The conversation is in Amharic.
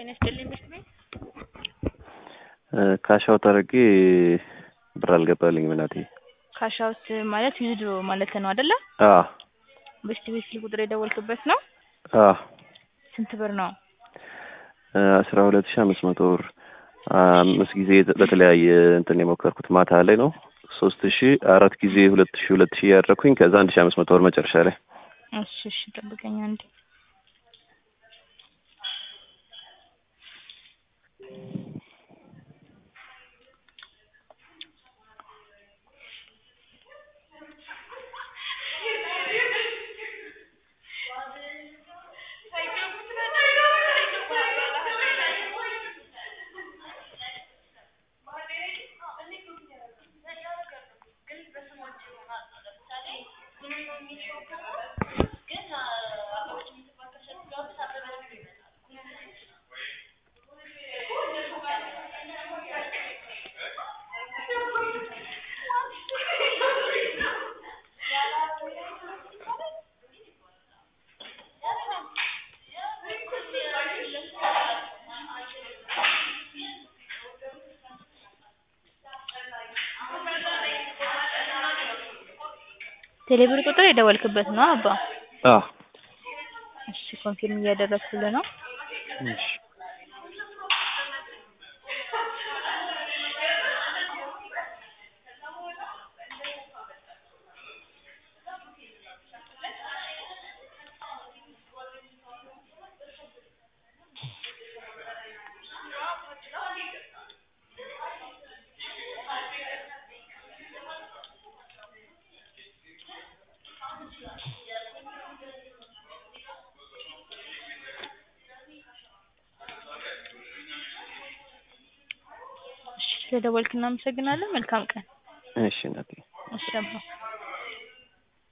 ጤና ይስጥልኝ ምሽት ቤት ካሻውት አድርጌ ብር አልገባልኝም እናቴ። ካሻውት ማለት ዩዝድ ማለት ነው አይደለ? አዎ ምሽት ቤት ስልክ ቁጥር የደወልክበት ነው? አዎ ስንት ብር ነው? አስራ ሁለት ሺህ አምስት መቶ ብር አምስት ጊዜ በተለያየ እንትን የሞከርኩት ማታ ላይ ነው። ሶስት ሺህ አራት ጊዜ ሁለት ሺህ ሁለት ሺህ ያደረኩኝ ከዛ አንድ ሺህ አምስት መቶ ብር መጨረሻ ላይ እሺ እሺ ጠብቀኝ አንዴ ቴሌብር ቁጥር የደወልክበት ነው አባ? አዎ እሺ ኮንፊርም እያደረግኩልህ ነው። እሺ እሺ ስለደወልክ እናመሰግናለን። መልካም ቀን። እሺ እናቴ እሺ አባ